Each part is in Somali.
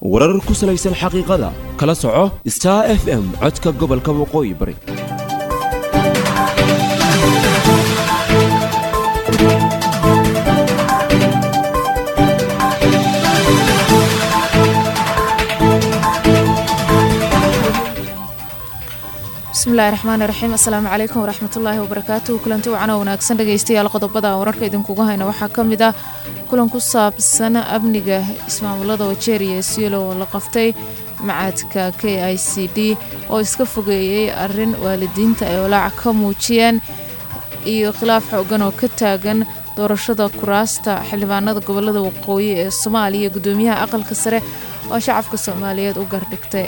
warar ku salaysan xaqiiqada kala soco star f m codka gobolka waqooyi bari bismillahi raxmaani raxiim assalaamu calaykum waraxmatullaahi wabarakaatuhu kulanti wacana wanaagsan dhegeystayaal qodobada wararka idinkuga hayna waxaa ka mid ah kulan ku saabsan amniga ismaamulada wajeeriya ee siilo oo la qaftay macaadka k i c d oo iska fogeeyey arin waalidiinta ay walaac ka muujiyeen iyo khilaaf xoogan oo ka taagan doorashada kuraasta xildhibaanada gobolada waqooyi ee soomaaliya gudoomiyaha aqalka sare oo shacabka soomaaliyeed u gardhigtay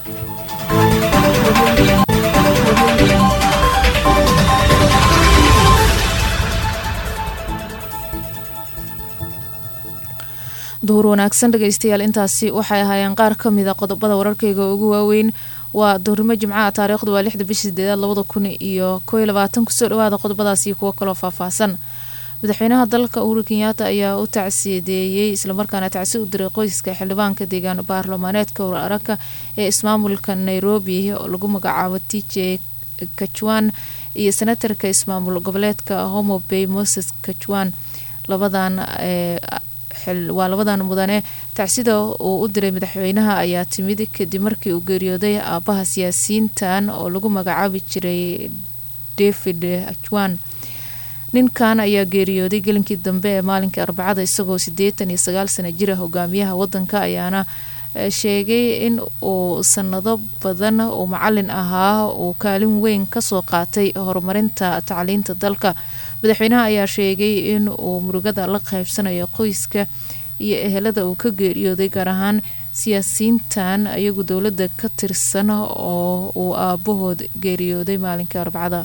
duhur wanaagsan dhegeystayaal intaasi waxay ahaayeen qaar ka mida qodobada wararkeyga ugu waaweyn waa duhurnimo jimcaha taariikhdu waa lixda bishii sideedaad labada kun iyo koo iyo labaatan kusoo dhawaada qodobadaas iyo kuwo kaloo faahfaahsan madaxweynaha dalka uhuru kenyaata ayaa u tacsiyadeeyey islamarkaana tacsi u diray qoyska xildhibaanka deegaan baarlamaaneedka wararaka ee ismaamulka nairobi oo lagu magacaabo t j kajwan iyo senatarka ismaamul goboleedka homo bay moses kajwan labadan waa labadan mudane tacsida uu u diray madaxweynaha ayaa timid kadib markii uu geeriyooday aabaha siyaasiyiintan oo lagu magacaabi jiray david ajwan ninkan ayaa geeriyooday gelinkii dambe ee maalinkii arbacada isagoo sideetan iyo sagaal sana jira hogaamiyaha wadanka ayaana sheegay in uu sanado badan uu macalin ahaa uu kaalin weyn kasoo qaatay horumarinta tacliinta dalka madaxweynaha ayaa sheegay in uu murugada la qaybsanayo qoyska iyo ehelada uu ka geeriyooday gaar ahaan siyaasiyiintan ayagu dowladda ka tirsan oo uu aabahood geeriyooday maalinkii arbacada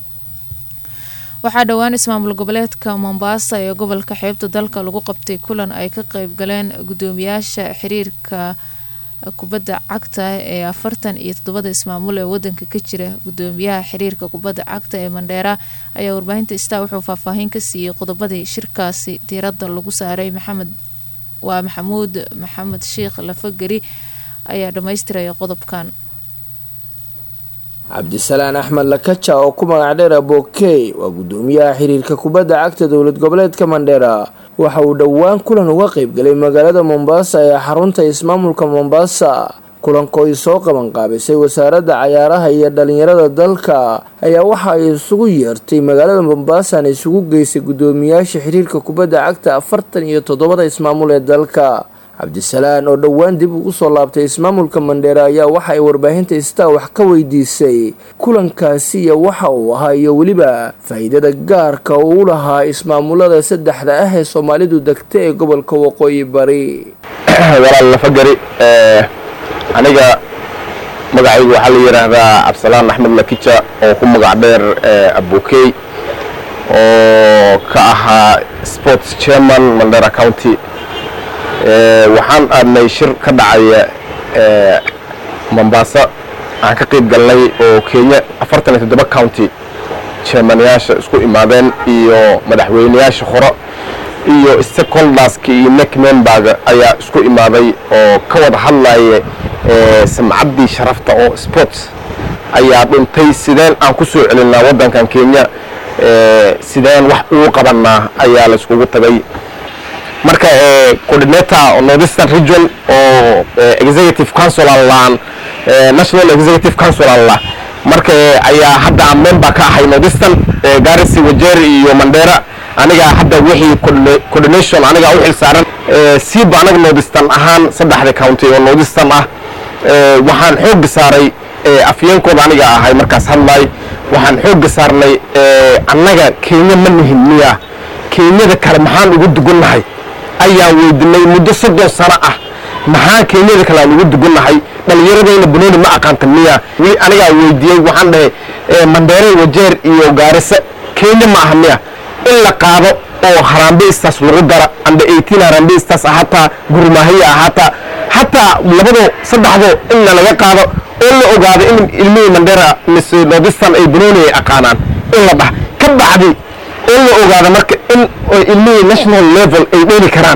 waxaa dhowaan ismaamul goboleedka mombasa ee gobolka xeebta dalka lagu qabtay kulan ay ka qeyb galeen gudoomiyaasha xiriirka kubadda cagta ee afartan iyo toddobada ismaamul ee wadanka ka jira gudoomiyaha xiriirka kubadda cagta ee mandheera ayaa warbaahinta star wuxuu faahfaahin ka siiyey qodobadii shirkaasi diiradda lagu saaray maxamed waa maxamuud maxamed sheikh lafageri ayaa dhammaystiraya qodobkan cabdisalaan axmed lakaja oo ku magac dheer abokey waa gudoomiyaha xiriirka kubadda cagta dowlad goboleedka mandheera waxa uu dhowaan kulan uga qeybgalay magaalada mombasa ee xarunta ismaamulka mombasa kulanko ay soo qabanqaabisay wasaaradda cayaaraha iyo dhalinyarada dalka ayaa waxa ay isugu yeertay magaalada mombasana isugu geysay gudoomiyaasha xiriirka kubadda cagta afartan iyo toddobada ismaamul ee dalka cabdisalaan oo dhowaan dib ugu soo laabtay ismaamulka mandheera ayaa waxa ay warbaahinta star wax ka weydiisay kulankaasi iyo waxa uu ahaa iyo weliba faa-iidada gaarka uu u lahaa ismaamulada saddexda ah ee soomaalidu degta ee gobolka waqooyi bari walaal lafagari aniga magacaygu waxaa la yidhaahdaa cabdisalaan axmed lakija oo ku magac dheer abokey oo ka ahaa sports chairman mandera county waxaan aadnay shir ka dhacaya mombasa aan ka qayb galnay oo kenya afartan iyo toddoba county chairmanayaasha isku imaadeen iyo madaxweyneyaasha hore iyo stakeholderska iyo neck memberg ayaa isku imaaday oo ka wada hadlaya samcaddii sharafta oo sports ayaa dhuntay sideen aan ku soo celinaa waddankan kenya sideen wax ugu qabanaa ayaa la iskugu tagay marka coordinator northeastern region oo executive council allaan national executive council alla marka ayaa hadda aan member ka ahay northeastern garisi wajeri iyo mandera aniga hadda wixii coordination aniga u xil saaran siiba anaga northeastern ahaan saddexda county oo northeastern ah waxaan xooga saaray afyeenkooda aniga ahay markaas hadlay waxaan xooga saarnay annaga kenya ma nihin miya kenyada kale maxaan ugu dugunnahay ayaan weydinay muddo soddon sano ah maxaa kenyada kale aan ugu dugunnahay dhallinyaradayna banooni ma aqaanta miya weli anigaa weydiiyey waxaan dhahay mandheere wajeer iyo gaarisa kenya ma aha miya in la qaado oo harambeistas lagu dara amba eighteen harambeistas hataa gurmaahiya hataa hataa labado saddexdo inna laga qaado oo la ogaado in ilmihii mandheera mise nordistan ay banooni ay aqaanaan in la dhah ka bacdi oo la ogaado marka in ilmihii national level ay dheeli karaan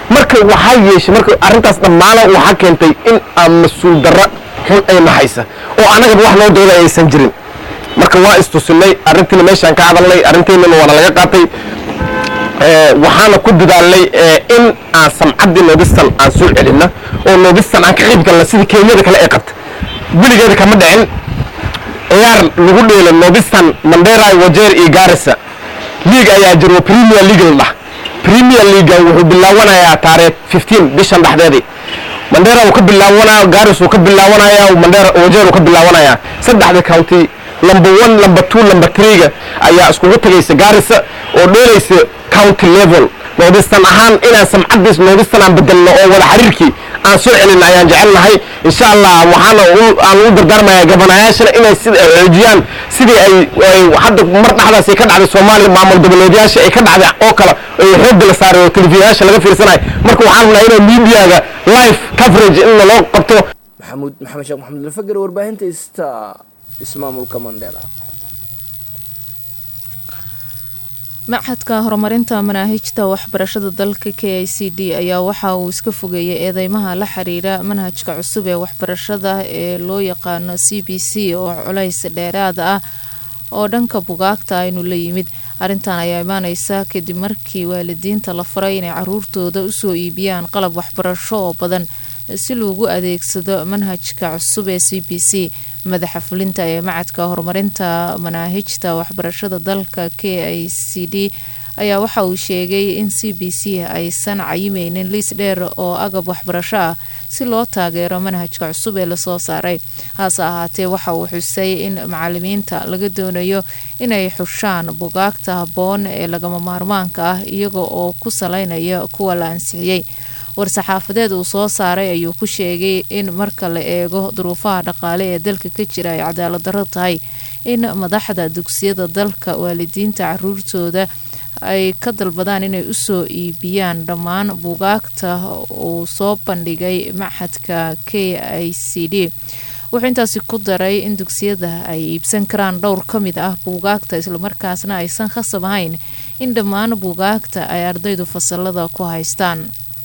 marka waxaa yeeshay marka arrintaas dhammaana waxaa keentay in aan mas-uul darra xun ay naxaysa oo annagaba wax noo dooda aysan jirin marka waa istusinay arrintiina meeshaan ka hadalnay arrinteennana waana laga qaatay waxaana ku dadaalnay in aan samcaddii noodistan aan soo celinna oo noodistan aan ka qayb galna sidii kenyada kale ay qabta weligeeda kama dhicin ciyaar lagu dheelo noodistan mandera wajeer iyo garissa league ayaa jiro premier league la dhah premier league wuxuu bilaawanayaa taariikh 15 bishan dhexdeedii mandera uu ka bilaawanaya garis uu ka bilaawanaya mandera wajeer uu ka bilaawanaya saddexda county number one number two number three-ga ayaa iskugu tagaysa garissa oo dheelaysa county level noodistan ahaan inaan samcaddiis noodistan aan bedelno oo wada xiriirkii aan soo celin ayaan jecelnahay insha allah waxaana aan ugu dardaarmayaa gabanayaashana inay sida ay xoojiyaan sidii ay ay hadda mar dhexdaas ay ka dhacday soomaaliya maamul goboleedyaasha ay ka dhacday oo kale ay xoogga la saaray oo telefishinyaasha laga fiirsanayo marka waxaan rabnaa inay miidiyaga live coverage in loo qabto maxamuud maxamed sheekh maxamed alfagar warbaahinta ista ismaamulka mandheera machadka horumarinta manaahijta waxbarashada dalka k i c d ayaa waxa uu iska fogeeyay eedeymaha la xiriira manhajka cusub ee waxbarashada ee loo yaqaano c b c oo culays dheeraad ah oo dhanka bugaagta aynu la yimid arrintan ayaa imaaneysa kadib markii waalidiinta la faray inay caruurtooda usoo iibiyaan qalab waxbarasho oo badan si loogu adeegsado manhajka cusub ee c b c madaxa fulinta ee macadka horumarinta manaahijta waxbarashada dalka k i c d ayaa waxa uu sheegay in c b c aysan cayimeynin liis dheer oo agab waxbarasho ah si loo taageero manhajka cusub ee lasoo saaray hase ahaatee waxa uu xusay in macalimiinta laga doonayo inay xushaan bugaagta habboon ee lagama maarmaanka ah iyaga oo ku saleynaya kuwa la ansixiyey war-saxaafadeed uu soo saaray ayuu ku sheegay in marka la eego duruufaha dhaqaale ee dalka ka jira ay cadaalad darro tahay in madaxda dugsiyada dalka waalidiinta caruurtooda ay ka dalbadaan inay usoo iibiyaan dhammaan buugaagta uu soo bandhigay maxadka k i c d wuxuu intaasi ku daray in dugsiyada ay iibsan karaan dhowr ka mid ah buugaagta islamarkaasna aysan khasab ahayn in dhammaan buugaagta ay ardaydu fasalada ku haystaan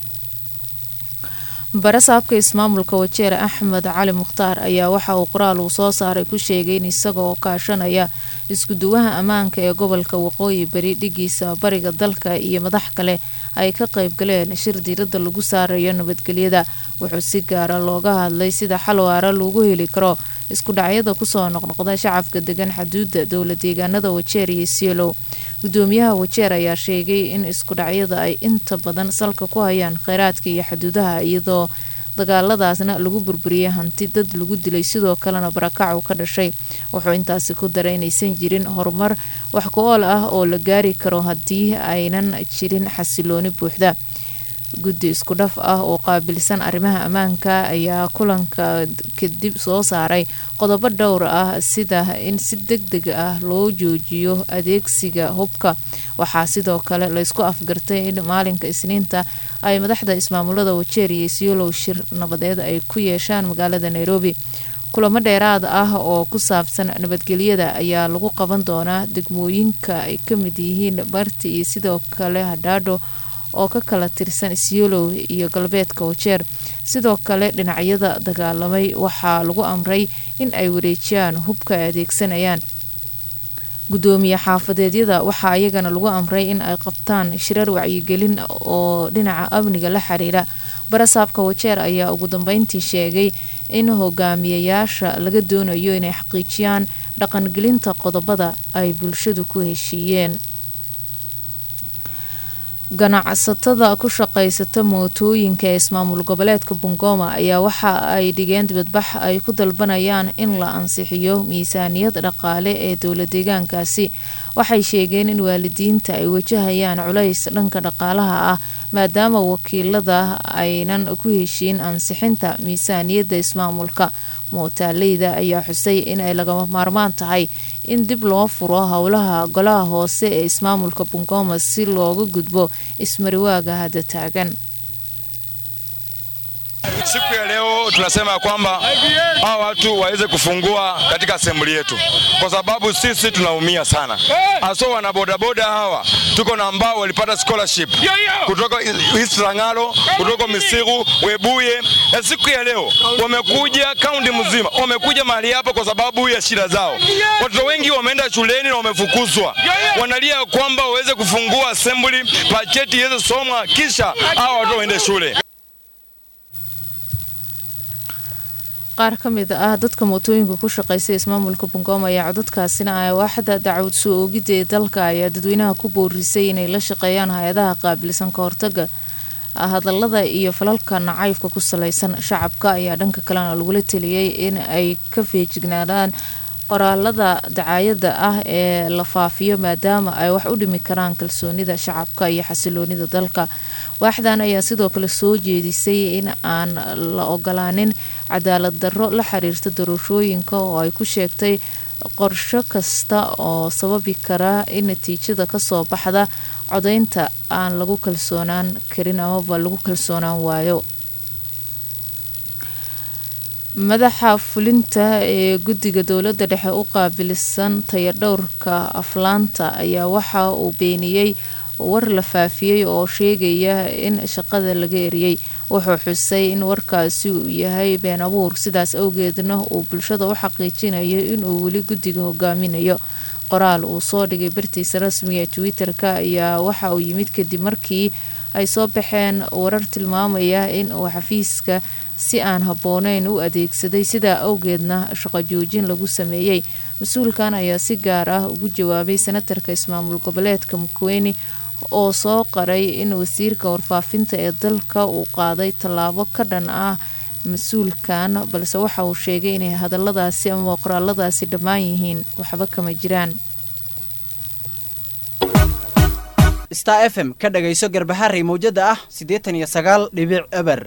barasaabka ismaamulka wajeer axmed cali mukhtaar ayaa waxa uu qoraal uu soo saaray ku sheegay in isagaoo kaashanaya iskuduwaha ammaanka ee gobolka waqooyi bari dhigiisa bariga dalka iyo madax kale ay ka qayb galeen shir diiradda lagu saarayo nabadgelyada wuxuu si gaara looga hadlay sida xal waara lagu heli karo isku dhacyada kusoo noqnoqda shacabka degan xaduudda dowla deegaanada wajeer iyo siolow gudoomiyaha wajeer ayaa sheegay in isku dhacyada ay inta badan salka ku hayaan kheyraadka iyo xaduudaha iyadoo dagaaladaasna lagu burburiyay hanti dad lagu dilay sidoo kalena barakac uu ka dhashay wuxuu intaasi ku daray inaysan jirin horumar wax ku-ool ah oo la gaari karo haddii aynan jirin xasilooni buuxda guddi isku dhaf ah oo qaabilsan arrimaha ammaanka ayaa kulanka kadib soo saaray qodobo dhowr ah sida in si deg deg ah loo joojiyo adeegsiga hubka waxaa sidoo kale laysku afgartay in maalinka isniinta ay madaxda ismaamulada wajeer iyo siolow shir nabadeed ay ku yeeshaan magaalada nairobi kulamo dheeraad ah oo ku saabsan nabadgelyada ayaa lagu qaban doonaa degmooyinka ay ka mid yihiin barti iyo sidoo kale hadhaadho oo ka kala tirsan siolow iyo galbeedka wajeer sidoo kale dhinacyada dagaalamay waxaa lagu amray in ay wareejiyaan hubka ay adeegsanayaan gudoomiye xaafadeedyada waxaa iyagana lagu amray in ay qabtaan shirar wacyigelin oo dhinaca amniga la xiriira barasaabka wajeer ayaa ugu dambeyntii sheegay in hogaamiyayaasha laga doonayo inay xaqiijiyaan dhaqangelinta qodobada ay bulshadu ku heshiiyeen ganacsatada ku shaqaysata mootooyinka ee ismaamul goboleedka bungoma ayaa waxa ay dhigeen dibadbax ay ku dalbanayaan in la ansixiyo miisaaniyad dhaqaale ee dowla deegaankaasi waxay sheegeen in waalidiinta ay wajahayaan culays dhanka dhaqaalaha ah maadaama wakiilada aynan ku heshiin ansixinta miisaaniyadda ismaamulka mootaaleyda ayaa xusay in ay lagama maarmaan tahay in dib loo furo howlaha golaha hoose ee ismaamulka bungoma si looga gudbo ismariwaaga hadda taagan Siku ya leo tunasema kwamba hawa watu waweze kufungua katika assembly yetu, kwa sababu sisi tunaumia sana, haswa wana bodaboda hawa. tuko na ambao walipata scholarship kutoka East Lang'alo, kutoka Misigu, Webuye, na siku ya leo wamekuja kaunti mzima, wamekuja mahali hapa kwa sababu ya shida zao. Watoto wengi wameenda shuleni na wamefukuzwa, wanalia kwamba waweze kufungua assembly, bajeti iweze somwa, kisha hao watoto waende shule. qaar ka mid ah dadka mootooyinka ku shaqeysa ismaamulka bungoma ayaa codadkaasina ah waaxda dacwad soo oogidda ee dalka ayaa dadweynaha ku boorisay inay la shaqeeyaan hay-adaha qaabilsan ka hortaga hadalada iyo falalka nacaybka ku saleysan shacabka ayaa dhanka kalena lagula teliyay in ay ka feejignaadaan qoraalada dacaayada ah ee la faafiyo maadaama ay wax u dhimi karaan kalsoonida shacabka iyo xasiloonida dalka waaxdan ayaa sidoo kale soo jeedisay in aan la ogolaanin cadaalad darro la xiriirta doorashooyinka oo ay ku sheegtay qorsho kasta oo sababi kara in natiijada kasoo baxda codeynta aan lagu kalsoonaan karin amaba lagu kalsoonaan waayo madaxa fulinta ee guddiga dowladda dhexe u qaabilsan tayadhowrka aflaanta ayaa waxa uu beeniyey war la faafiyey oo sheegaya in shaqada laga eriyey wuxuu xusay in warkaasi uu yahay been abuur sidaas awgeedna uu bulshada u xaqiijinayo inuu weli guddiga hogaaminayo qoraal uu soo dhigay bartiisa rasmiga ee twitter-ka ayaa waxa uu yimid kadib markii ay soo baxeen warar tilmaamaya in uu xafiiska si aan habbooneyn u adeegsaday sidaa awgeedna shaqo joojin lagu sameeyey mas-uulkan ayaa si gaar ah ugu jawaabay senatarka ismaamul goboleedka mukweni oo soo qaray in wasiirka warfaafinta ee dalka uu qaaday tallaabo ka dhan ah mas-uulkan balse waxa uu sheegay inay hadaladaasi ama qoraaladaasi dhammaan yihiin waxba kama jiraan star f m ka dhagayso garbaharey mawjada ah siddeetan iyo sagaal dhibic eber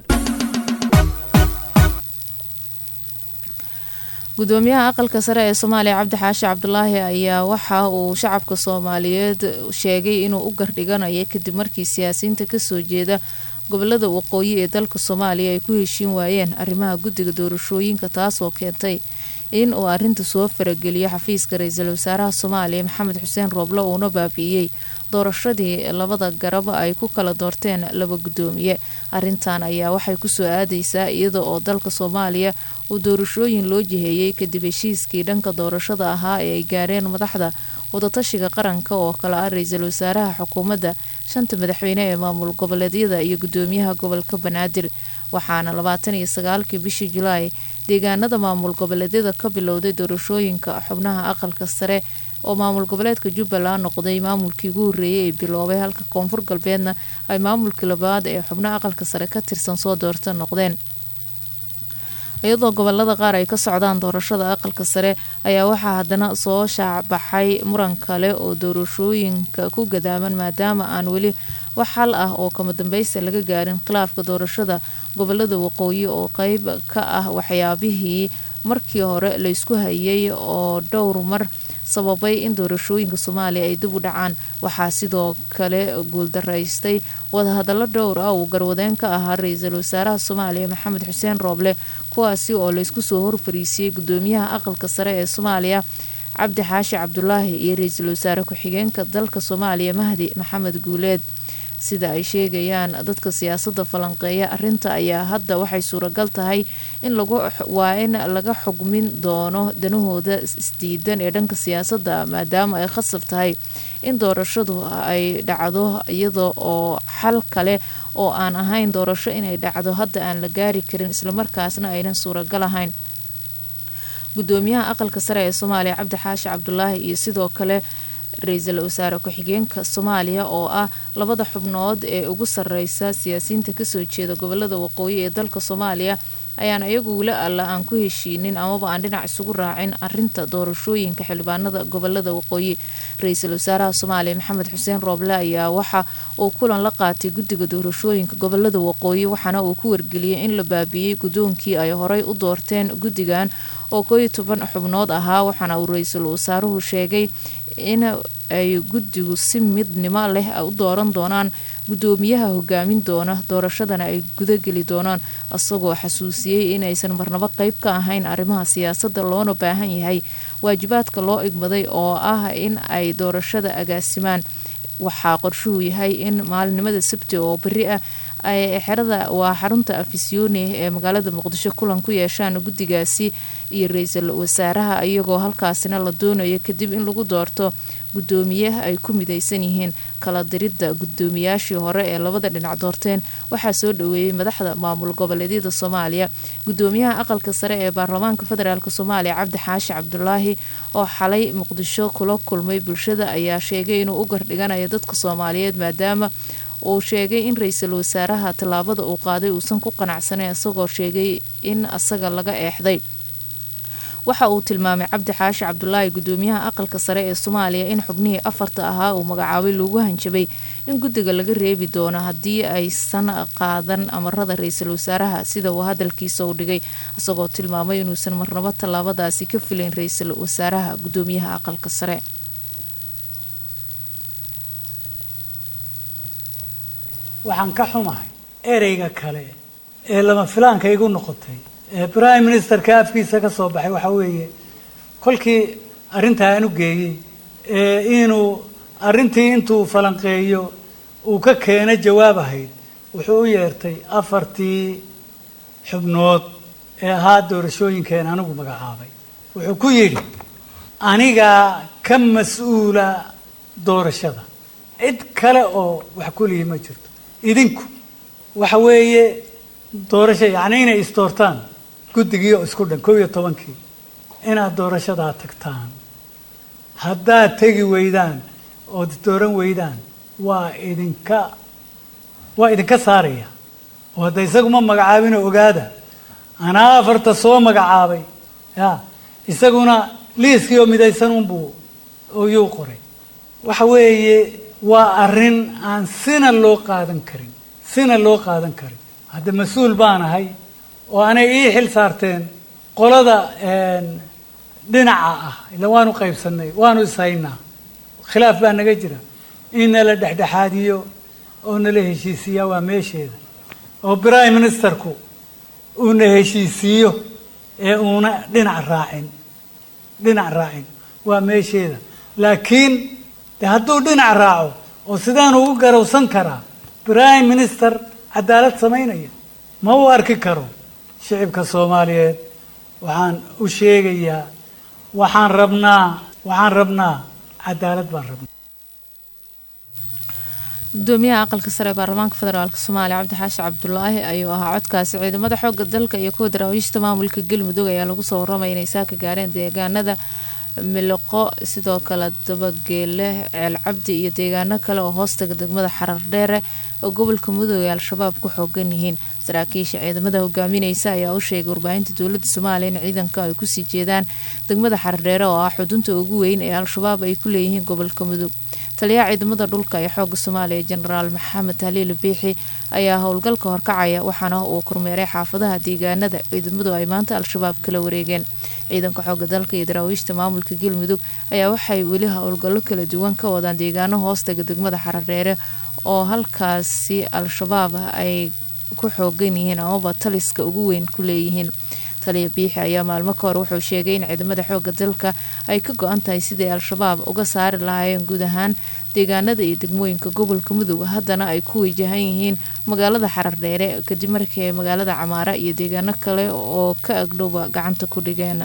gudoomiyaha aqalka sare ee soomaaliya cabdi xaashi cabdulaahi ayaa waxa uu shacabka soomaaliyeed sheegay inuu u gardhiganayo kadib markii siyaasiyiinta kasoo jeeda gobolada waqooyi ee dalka soomaaliya ay ku heshiin waayeen arrimaha guddiga doorashooyinka taasoo keentay in uu arinta soo farageliyo xafiiska ra-iisul wasaaraha soomaaliya maxamed xuseen rooble uuna baabi'iyey doorashadii labada garab ay ku kala doorteen laba gudoomiye arintan ayaa waxay kusoo aadeysaa iyada oo dalka soomaaliya uu doorashooyin loo jiheeyey kadib heshiiskii dhanka doorashada ahaa ee ay gaareen madaxda wadatashiga qaranka oo kale ah ra-iisul wasaaraha xukuumadda shanta madaxweyne ee maamul goboleedyada iyo gudoomiyaha gobolka banaadir waxaana labaatan iyo sagaalkii bishii julaay deegaanada maamul goboleedyada ka bilowday doorashooyinka xubnaha aqalka sare oo maamul goboleedka jubbaland noqday maamulkii ugu horreeyay ee biloobay halka koonfur galbeedna ay maamulkii labaad ee xubnaha aqalka sare ka tirsan soo doorta noqdeen iyadoo gobolada qaar ay ka socdaan doorashada aqalka sare ayaa waxaa haddana soo shaacbaxay muran kale oo doorashooyinka ku gadaaman maadaama aan weli wax xal ah oo kama dambeysta laga gaarin khilaafka doorashada gobolada waqooyi oo qeyb ka ah waxyaabihii markii hore laysku hayay oo dhowr mar sababay in doorashooyinka soomaaliya ay dib u dhacaan waxaa sidoo kale guuldaraystay wadahadallo dhowr ah uu garwadeen ka ahaa ra-iisul wasaaraha soomaaliya maxamed xuseen rooble kuwaasi oo laysku soo horfariisiyey gudoomiyaha aqalka sare ee soomaaliya cabdi xaashi cabdulaahi iyo ra-iisul wasaare ku-xigeenka dalka soomaaliya mahdi maxamed guuleed sida ay sheegayaan dadka siyaasadda falanqeeya arinta ayaa hadda waxay suuragal tahay in lagu waa in laga xugmin doono danahooda isdiidan ee dhanka siyaasadda maadaama ay khasab tahay in doorashadu ay dhacdo iyada oo xal kale oo aan ahayn doorasho inay dhacdo hadda aan la gaari karin islamarkaasna aynan suuragal ahayn gudoomiyaha aqalka sare ee soomaaliya cabdi xaashi cabdulaahi iyo sidoo kale ra-iisul wasaare ku-xigeenka soomaaliya oo ah labada xubnood ee ugu sareysa siyaasiyiinta kasoo jeeda gobolada waqooyi ee dalka soomaaliya ayaan iyagu weli alla aan ku heshiinin amaba aan dhinac isugu raacin arinta doorashooyinka xildhibaanada gobolada waqooyi ra-iisul wasaaraha soomaaliya maxamed xuseen rooble ayaa waxa uu kulan la qaatay guddiga doorashooyinka gobolada waqooyi waxaana uu ku wargeliyey in la baabiiyey guddoonkii ay horey u doorteen guddigan oo kooiyo toban xubnood ahaa waxaana uu ra-iisul wasaaruhu sheegay in ay guddigu si midnimo leh u dooran doonaan guddoomiyaha hogaamin doona doorashadana ay gudageli doonaan isagoo xasuusiyey inaysan marnabo qeyb ka ahayn arrimaha siyaasadda loona baahan yahay waajibaadka loo igmaday oo ah in ay doorashada agaasimaan waxaa qorshuhu yahay in maalinimada sabti oo beri ah ay xerada waa xarunta afisyooni ee magaalada muqdisho kulan ku yeeshaan guddigaasi iyo ra-iisul wasaaraha iyagoo halkaasina la doonayo kadib in lagu doorto guddoomiye ay ku midaysan yihiin kala diridda guddoomiyaashii hore ee labada dhinac doorteen waxaa soo dhaweeyey madaxda maamul goboleedyada soomaaliya guddoomiyaha aqalka sare ee baarlamaanka federaalk soomaaliya cabdi xaashi cabdulaahi oo xalay muqdisho kula kulmay bulshada ayaa sheegay inuu u gardhiganayo dadka soomaaliyeed maadaama uu sheegay in ra-iisul wasaaraha tallaabada uu qaaday uusan ku qanacsanayn isagoo sheegay in asaga laga eexday waxa uu tilmaamay cabdi xaashi cabdulaahi guddoomiyaha aqalka sare ee soomaaliya in xubnihii afarta ahaa uu magacaabay loogu hanjabay in guddiga laga reebi doono haddii aysan qaadan amarada ra-iisul wasaaraha sida uu hadalkiisa u dhigay isagoo tilmaamay inuusan marnabo tallaabadaasi ka filayn ra-iisul wasaaraha guddoomiyaha aqalka sare waxaan ka xumahay ereyga kale ee lama filaanka igu noqotay ee prime ministerka afkiisa ka soo baxay waxaa weeye kolkii arrintaa aan u geeyey ee inuu arrintii intuu falanqeeyo uu ka keeno jawaab ahayd wuxuu u yeertay afartii xubnood ee ahaa doorashooyinkeen anigu magacaabay wuxuu ku yidhi anigaa ka mas-uula doorashada cid kale oo wax kulihi ma jirto idinku waxa weeye doorasho yacni inay isdoortaan guddigii oo isku dhan kow iyo tobankii inaad doorashadaa tagtaan haddaad tegi weydaan ood dooran weydaan waa idinka waa idinka saaraya oo hadda isaguma magacaabinoo ogaada anaa afarta soo magacaabay ya isaguna liiskii oo midaysan unbuu oyuu qoray waxa weeye waa arrin aan sina loo qaadan karin sina loo qaadan karin hadda mas-uul baan ahay oo anay ii xil saarteen qolada dhinaca ah ila waanu qaybsanay waanu ishaynaa khilaaf baa naga jira in nala dhexdhexaadiyo oo nala heshiisiiyaa waa meesheeda oo prime ministerku uuna heshiisiiyo ee uuna dhinac raacin dhinac raacin waa meesheeda laakiin de hadduu dhinac raaco oo sidaan ugu garowsan karaa prime minister cadaalad samaynaya ma uu arki karo shicibka soomaaliyeed waxaan u sheegayaa waxaan rabnaa waxaan rabnaa cadaalad baan rabnaa gudoomiyaha aqalka sare ee baarlamaanka federaalk soomaaliya cabdi xaashi cabdulaahi ayuu ahaa codkaasi ciidamada xooga dalka iyo kuwa daraawiishta maamulka galmudug ayaa lagu soo waramaya inay saaka gaareen deegaanada miliqo sidoo kale dabageele ceel cabdi iyo deegaano kale oo hoostaga degmada xarar dheere oo gobolka mudug ay al-shabaab ku xoogan yihiin saraakiisha ciidamada hogaamineysa ayaa u sheegay warbaahinta dowlada soomaaliya in ciidanka ay kusii jeedaan degmada xardheere oo ah xudunta ugu weyn ee al-shabaab ay ku leeyihiin gobolka mudug taliyaha ciidamada dhulka ee xooga soomaaliya jenaraal maxamed haliil biixi ayaa howlgalka horkacaya waxaana uu kormeeray xaafadaha deegaanada ciidamadu ay maanta al-shabaab kala wareegeen ciidanka xooga dalka iyo daraawiishta maamulka galmudug ayaa waxay weli howlgallo kala duwan ka wadaan deegaano hoostaga degmada xaradheere oo halkaasi al-shabaab ay ku xoogan yihiin amaba taliska ugu weyn ku leeyihiin taliya biixi ayaa maalmo ka hor wuxuu sheegay in ciidamada xooga dalka ay ka go-an tahay sidii al-shabaab uga saari lahaayeen guud ahaan deegaanada iyo degmooyinka gobolka mudug haddana ay ku wajahan yihiin magaalada xarardheere kadib markii ay magaalada camaara iyo deegaano kale oo ka agdhowba gacanta ku dhigeen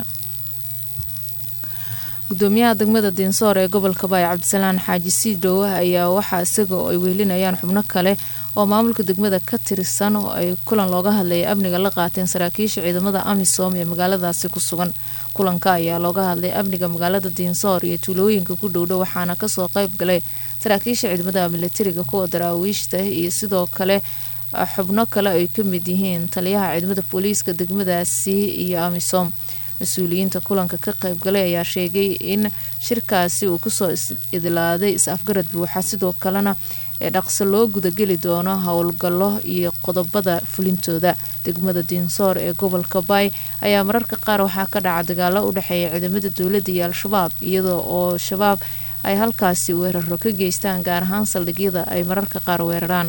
gudoomiyaha degmada dinsoor ee gobolka baay cabdisalaan xaaji siidow ayaa waxaa isaga oo ay wehelinayaan xubno kale oo maamulka degmada ka tirsan oo ay kulan looga hadlayay amniga la qaateen saraakiisha ciidamada amisom ee magaaladaasi ku sugan kulanka ayaa looga hadlay amniga magaalada dinsoor iyo tuulooyinka ku dhowdhow waxaana kasoo qeyb galay saraakiisha ciidamada militariga kuwa daraawiishta iyo sidoo kale xubno kale ay ka mid yihiin taliyaha ciidamada booliiska degmadaasi iyo amisom mas-uuliyiinta kulanka ka qeybgalay ayaa sheegay in shirkaasi uu kusoo idlaaday is-afgarad buuxa sidoo kalena ee dhaqso loo gudageli doono howlgallo iyo qodobada fulintooda degmada dinsoor ee gobolka baay ayaa mararka qaar waxaa ka dhaca dagaalo u dhexeeya ciidamada dowladda iyo al-shabaab iyadoo oo shabaab ay halkaasi weeraro ka geystaan gaar ahaan saldhigyada ay mararka qaar weeraraan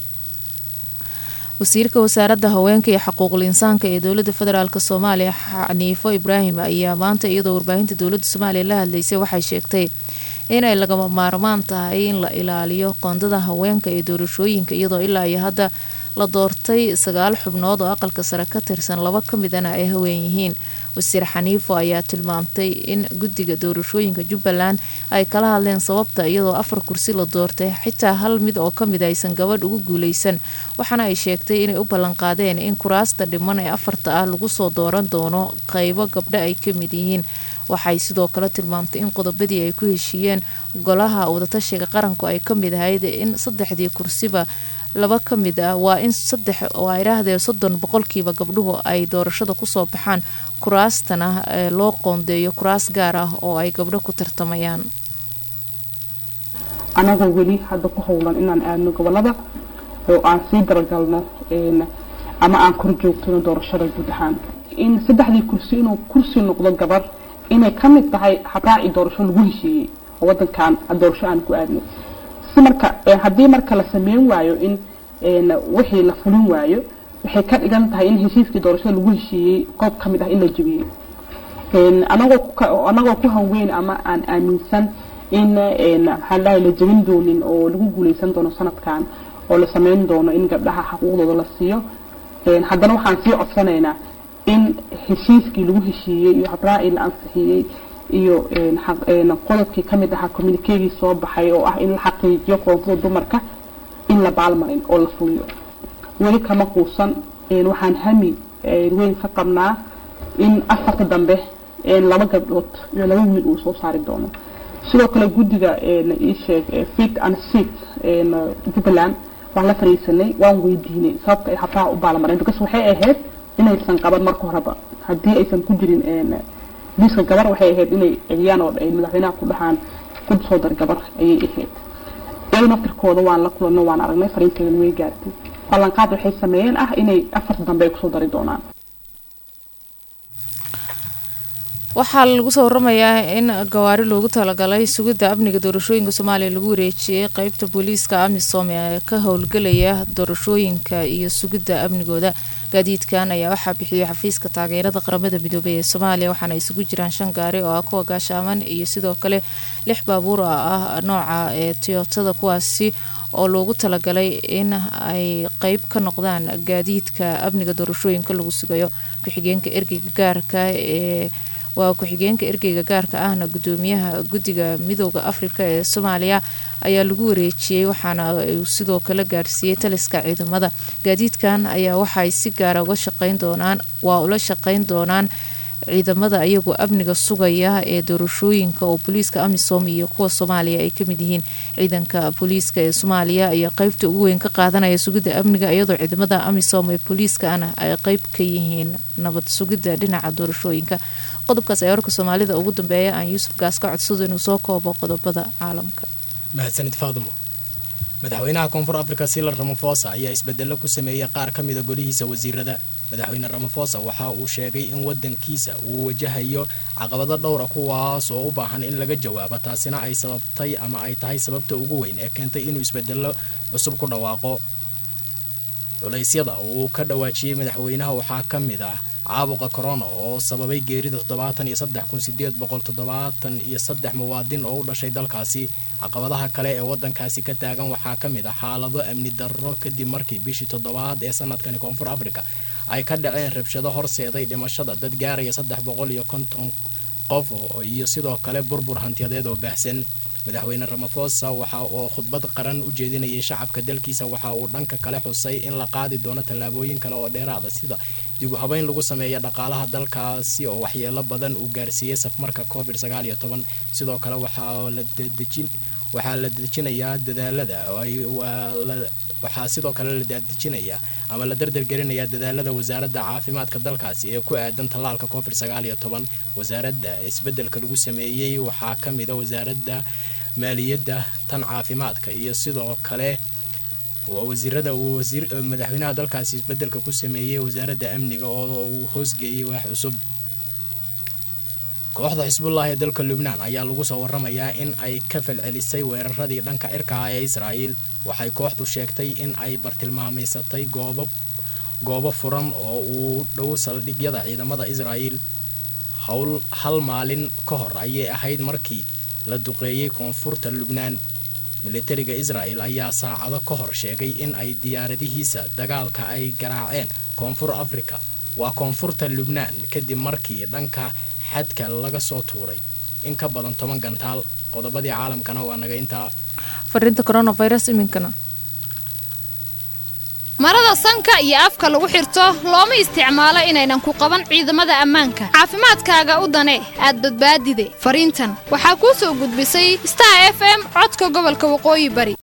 wasiirka wasaaradda haweenka iyo xuquuqul insaanka ee dowlada federaalk soomaaliya xaniifo ibraahim ayaa maanta iyadoo warbaahinta dowlada soomaaliya la hadlaysay waxay sheegtay inay lagama maarmaan tahay in la ilaaliyo qoondada haweenka ee doorashooyinka iyadoo ilaa iyo hadda la doortay sagaal xubnood oo aqalka sare ka tirsan laba ka midana ay haween yihiin wasiir xaniifo ayaa tilmaamtay in guddiga doorashooyinka jubbaland ay kala hadleen sababta iyadoo afar kursi la doortay xitaa hal mid oo kamid aysan gabadh ugu guuleysan waxaana ay sheegtay inay u ballanqaadeen in kuraasta dhiman ee afarta ah lagu soo dooran doono qeybo gabdho ay ka mid yihiin waxay sidoo kale tilmaamtay in qodobadii ay ku heshiiyeen golaha wadatashiga qaranku ay ka mid ahayd in saddexdii kursiba laba ka mid ah waa in saddex oo ay idhaahdee soddon boqolkiiba gabdhuhu ay doorashada kusoo baxaan kuraastana ee loo qoondeeyo kuraas gaar ah oo ay gabdho ku tartamayaan anagoo weli hadda ku howlan inaan aadno gobolada oo aan sii daragalno ama aan kor joogtano doorashada guud ahaan in saddexdii kursi inuu kursi noqdo gabar inay ka mid tahay habraaci doorasho lagu heshiiyey oo wadankan doorasho aan ku aadno si marka haddii marka la sameyn waayo in wixii la fulin waayo waxay ka dhigan tahay in heshiiskii doorashada lagu heshiiyey qoob ka mid ah in la jebiyey anagoo ku hanweyn ama aan aaminsan in maxaa dhahay la jebin doonin oo lagu guuleysan doono sanadkan oo la sameyn doono in gabdhaha xaquuqdooda la siiyo haddana waxaan sii codsanaynaa in heshiiskii lagu heshiiyey iyo habraacii la ansixiyey iyo qodobkii ka mid ahaa communikegii soo baxay oo ah in la xaqiijiyo qoontada dumarka in la baalmarin oo la fuliyo weli kama quusan waxaan hami weyn ka qabnaa in afarta dambe laba gabdhood iyo laba wiil uu soo saari doono sidoo kale guddiga iisheeg fit and sit jubbaland waan la fariisanay waan weydiinay sababta ay habraaca u baalmareen because waxay ahayd inaysan qaban marka horeba haddii aysan ku jirin liiska gabar waxay ahayd inay eegyaan oo ay madaxweynaha ku dhahaan ku soo dar gabar ayay ahayd iyadoo naftirkooda waan la kulanno waan aragnay fariinteedana way gaartay ballanqaad waxay sameeyeen ah inay afarta dambe ay kusoo dari doonaan waxaa lagu soo waramayaa in gawaari loogu talagalay sugidda amniga doorashooyinka soomaaliya lagu wareejiyey qeybta booliiska amisom ee ka howlgelaya doorashooyinka iyo sugidda amnigooda gaadiidkan ayaa waxaa bixiyey xafiiska taageerada qaramada midoobay ee soomaaliya waxaana isugu jiraan shan gaari oo ah kuwa gaashaaman iyo sidoo kale lix baabuur ah nooca ee toyotada kuwaasi oo loogu talagalay in ay qeyb ka noqdaan gaadiidka amniga doorashooyinka lagu sugayo ku-xigeenka ergeyga gaarka ee waa ku-xigeenka ergeyga gaarka ahna gudoomiyaha guddiga midooda afrika ee soomaaliya ayaa lagu wareejiyey waxaana uu sidoo kale gaarsiiyey taliska ciidamada gaadiidkan ayaa waxay si gaara uga shaqeyn doonaan waa ula shaqeyn doonaan ciidamada iyagoo amniga sugaya ee doorashooyinka oo booliiska amisom iyo kuwa soomaaliya ay kamid yihiin ciidanka booliiska ee soomaaliya ayaa qeybta ugu weyn ka qaadanaya sugidda amniga iyadoo ciidamada amisom ee booliiskana ay qeyb ka yihiin nabad sugidda dhinaca doorashooyinka qodobkaas ayaa warka soomaalida ugu dambeeya aan yuusuf gaas ka codsado inuu soo koobo qodobada caalamka mahadsanid faadumo madaxweynaha koonfur afrika silar ramafosa ayaa isbedelo ku sameeyey qaar ka mida golihiisa wasiirada madaxweyne ramafosa waxa uu sheegay in wadankiisa uu wajahayo caqabado dhowra kuwaas oo u baahan in laga jawaabo taasina ay sababtay ama ay tahay sababta ugu weyn ee keentay inuu isbedelo cusub ku dhawaaqo culaysyada uu ka dhawaajiyey madaxweynaha waxaa ka mid ah caabuqa corona oo sababay geerida toddobaatan iyo saddex kun sideed boqol toddobaatan iyo saddex muwaadin oo u dhashay dalkaasi caqabadaha kale ee wadankaasi ka taagan waxaa ka mid ah xaalado amni darro kadib markii bishii toddobaad ee sanadkani koonfur africa ay ka dhaceen rabshado horseeday dhimashada dad gaaraya saddex boqol iyo konton qof iyo sidoo kale burbur hantiyadeed oo baahsan madaxweyne ramafosa waxa uu khudbad qaran u jeedinayay shacabka dalkiisa waxa uu dhanka kale xusay in la qaadi doono tallaabooyin kale oo dheeraada sida dib u habeyn lagu sameeya dhaqaalaha dalkaasi oo waxyeelo badan uu gaarsiiyey safmarka covid sagaal iyo toban sidoo kale waxaa la dadejin waxaa la dejinayaa dadaalada waxaa sidoo kale la daadejinayaa ama la dardargelinayaa dadaalada wasaaradda caafimaadka dalkaasi ee ku aadan tallaalka covid sagaal iyo toban wasaaradda isbedelka lagu sameeyey waxaa ka mid a wasaaradda maaliyadda tan caafimaadka iyo sidoo kale wasiirada uu wasiir madaxweynaha dalkaasi isbedelka ku sameeyey wasaaradda amniga oo uu hoosgeeyey wax cusub kooxda xisbullah ee dalka lubnaan ayaa lagu soo waramayaa in ay ka falcelisay weeraradii dhanka cirka ah ee israa'iil waxay kooxdu sheegtay in ay bartilmaamaysatay goobo goobo furan oo uu dhow saldhigyada ciidamada israa'iil howl hal maalin ka hor ayay ahayd markii la duqeeyey koonfurta lubnaan militariga israa'el ayaa saacado ka hor sheegay in ay diyaaradihiisa dagaalka ay garaaceen koonfur afrika waa koonfurta lubnaan kadib markii dhanka xadka laga soo tuuray in ka badan toban gantaal qodobadii caalamkana waa naga intaa fariinta coronavirus iminkana marada sanka iyo afka lagu xirto looma isticmaalo inaynan ku qaban ciidamada ammaanka caafimaadkaaga u dane aad badbaadide fariintan waxaa kuu soo gudbisay star f m codka gobolka waqooyi bari